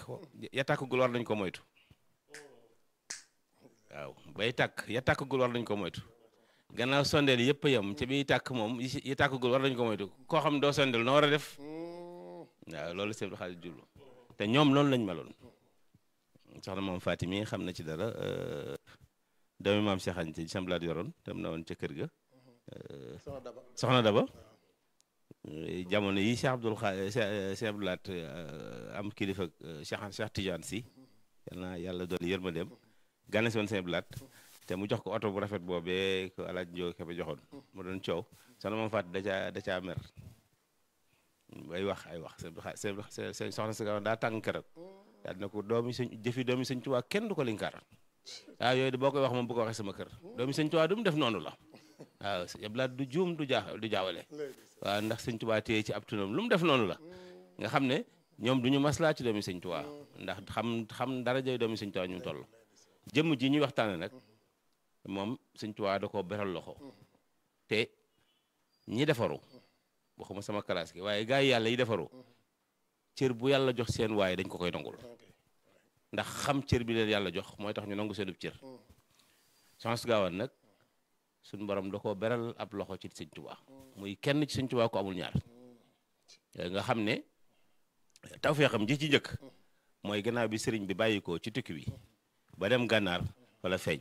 ya tàkkagul war nañ ko moytu waaw bay tàkk ya tàkkagul war nañ ko moytu gannaaw sondeel yëpp a yem ci biy tàkk moom yi yi tàkkagul war nañ ko moytu koo xam doo sondeel noo war a def waaw loolu sëñ Abdou Khadir jublu te ñoom loolu lañ meloon soxna moom Fatim mi xam na ci dara doomi maam Cheikh Anta ci samblaat yoroon dem na woon ca kër ga soxna Daba jamono yi Cheikh Abdoul Kha Cheikh Abdou Lahat am kilifa Cheikh Cheikh Tidiane si yal na yàlla doon yërmandeem gane si woon Cheikh Abdou Lahat te mu jox ko oto bu rafet boobee ko alaaj Njóo Kebe joxoon mu doon coow soxna moom Fatim da caa da caa mer ay wax ay wax seen soxna si gaaw daa tàng keroog daal na ko doomi sëñ jëfi doomi sëñ Tuubaa kenn du ko linkaar waaw yooyu de boo koy wax moom bu ko waxee sama kër doomi sëñ Tuubaa du mu def noonu la waaw Abdou Lahat du juum du jaa du jaawale waaw ndax sëñ Tuubaa téye ci ab tunam lu mu def noonu la nga xam ne ñoom du ñu maslaa ci doomi sëñ Tuubaa ndax xam xam dara jëy doomi sëñ Tuubaa ñu toll jëmm ji ñuy waxtaane nag moom sëñ Tuubaa da koo beral loxo te ñi defaru waxuma sama classe gi waaye gars yi yàlla yi defaru cër bu yàlla jox seen waaye dañ ko koy nangul ndax xam cër bi leen yàlla jox mooy tax ñu nangu seenub cër Soxna Gawane nag suñu borom da koo beral ab loxo ci sëñ Tuubaa muy kenn ci sëñ Tuubaa ko amul ñaar nga xam ne tawfeexam ji ci njëkk mooy gannaaw bi sëriñ bi bàyyi ko ci tukki bi ba dem gànnaar wala feeñ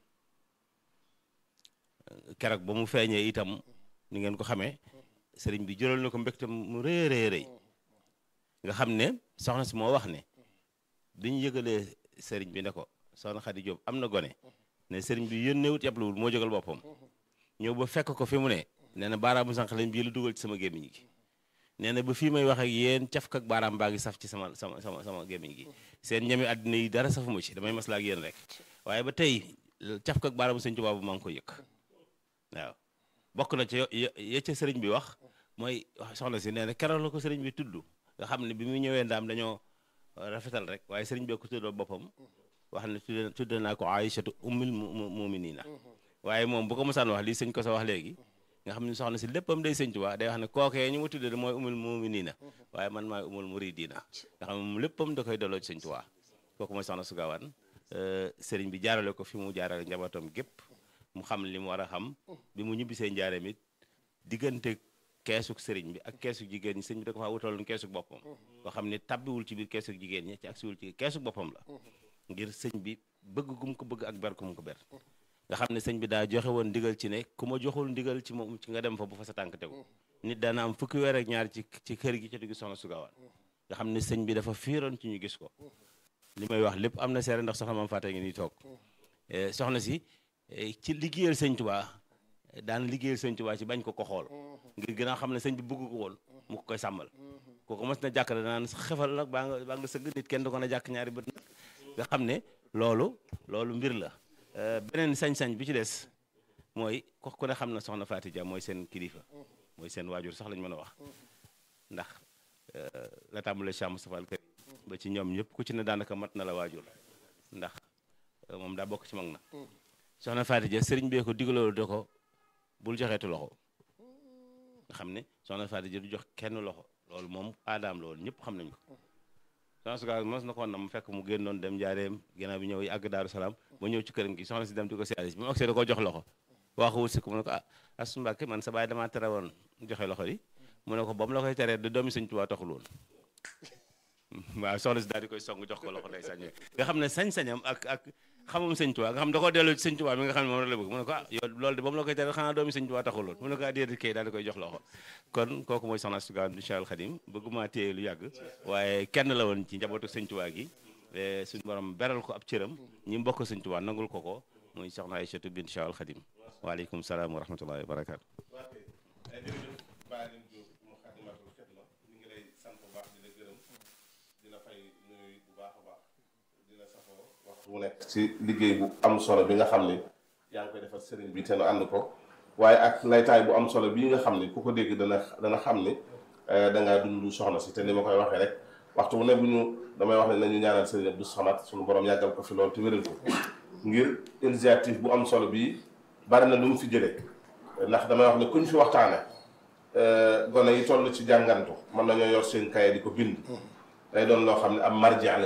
keroog ba mu feeñee itam ni ngeen ko xamee sëriñ bi jëral na ko mbégte mu rëy rëy rëy nga xam ne soxna si moo wax ne dañu yëgalee sëriñ bi ne ko soxna Xadi Jóob am na gone ne sëriñ bi yónneewut yabluwul moo jógal boppam ñëw ba fekk ko fi mu ne nee na baaraamu sànq lañ bii lu dugal ci sama gémmiñ gi nee na ba fii may wax ak yéen caf ak baaraam baa ngi saf ci sama sama sama sama gémmiñ gi seen ñami àddina yi dara safuma ci damay maslaa ak yéen rek waaye ba tey caf ak baaraamu sëñ Tuubaa bu maa ngi ko yëg waaw bokk na ci ya ca sëriñ bi wax mooy soxna si nee na keroog la ko sëriñ bi tudd nga xam ne bi mu ñëwee ndaam dañoo rafetal rek waaye sëriñ bi ko tuddoo boppam wax ne tudde tudde naa ko Aïchatu ummul muminina waaye moom bu ko mosaan wax lii sëñ ko sa wax léegi nga xam ne soxna si léppam day sëñ Tuubaa day wax ne kookee ñu ma tudde mooy ummul muminina waaye man maay ummul muridina nga xam ne moom léppam da koy delloo ci sëñ Tuubaa kooku mooy soxna su gaawaan sëriñ bi jaarale ko fi mu jaarale njabootam gépp mu xam li mu war a xam bi mu ñibbisee njaareem it diggante keesuk sëriñ bi ak keesuk jigéen ñi sëriñ bi da ko faa wutaloon keesuk boppam koo xam ne tabbiwul ci biir keesuk jigéen ñi ci ak siwul ci keesuk boppam la ngir sëñ bi bëgg gum ko bëgg ak ber gum ko ber nga xam ne sëñ bi daa joxe woon ndigal ci ne ku ma joxul ndigal ci moom ci nga dem fa bu fa sa tànk tegu nit daana am fukki weer ak ñaar ci ci kër gi ci diggu soxna su gaawaan nga xam ne sëñ bi dafa fiiroon ci ñu gis ko li may wax lépp am na seere ndax soxna maam fàtte ngi nii toog soxna si ci liggéeyal sëñ Tuubaa daan liggéeyal sëñ Tuubaa ci bañ ko ko xool ngir gën a xam ne sëñ bi bëgg ko woon mu ko koy sàmmal kooku mos na jàkk danaan xefal nag baa nga baa nga sëgg nit kenn du ko na jàkk ñaari bët nag nga xam ne loolu loolu mbir la beneen sañ-sañ bi ci des mooy ko ku ne xam na soxna Faati Ja mooy seen kilifa mooy seen waajur sax lañ mën a wax ndax la tàmbale Cheikh Moustapha al Karim ba ci ñoom ñëpp ku ci ne daanaka mat na la waajur ndax moom daa bokk ci mag na soxna Faati Ja sëriñ bee ko digaloolu de ko bul joxeetu loxo nga xam ne soxna Faati Ja du jox kenn loxo loolu moom aadaam loolu ñëpp xam nañ ko soxna suga mos na ko woon na mu fekk mu génnoon dem jaareem ginnaaw bi ñëw àgg Daaru Salaam ba ñëw ci këram gi soxna si dem di ko siyaare bi mu agsee da koo jox loxo waxu wut si ko mu ne ko ah Astu Mbàkke man sa baay damaa tere woon joxe loxo yi mu ne ko ba mu la koy teree du doomi Sëñ Tuubaa taxul woon waaw soxna si daal di koy song jox ko loxo day sañ nga xam ne sañ-sañam ak ak xamum sëñ Tuubaa nga xam da koo delloo ci sëñ Tuubaa mi nga xam ne moom la bëgg mu ne ko ah yow loolu de ba mu la koy tere xanaa doomi sëñ Tuubaa taxul woon mu ne ko ah déedéet kay daal di koy jox loxo kon kooku mooy soxna Astu Gawane incha allah xadim bëgguma téye lu yàgg waaye kenn la woon ci njabootu sëñ Tuubaa gi suñu borom beral ko ab cëram ñi mbokk sëñ Tuubaa nangul ko ko muy soxna Aysatu bint incha allah xadim waaleykum salaam wa rahmatullahi wa barakaatu mu nekk ci liggéey bu am solo bi nga xam ni yaa ngi koy defal sëriñ bi te nu ànd ko waaye ak laytaay bu am solo bii nga xam ni ku ko dégg dana dana xam ni dangaa dund soxna si te ni ma koy waxee rek waxtu bu ne bu ñu damay wax ne nañu ñaanal sëriñ Abdou Samad suñu borom yàggal ko fi loolu te wéral ko ngir initiative bu am solo bii bari na lu mu fi jëlee ndax damay wax ne kuñ fi waxtaane gone yi toll ci jàngantu mën nañoo yor seen kaye di ko bind day doon loo xam ne am marja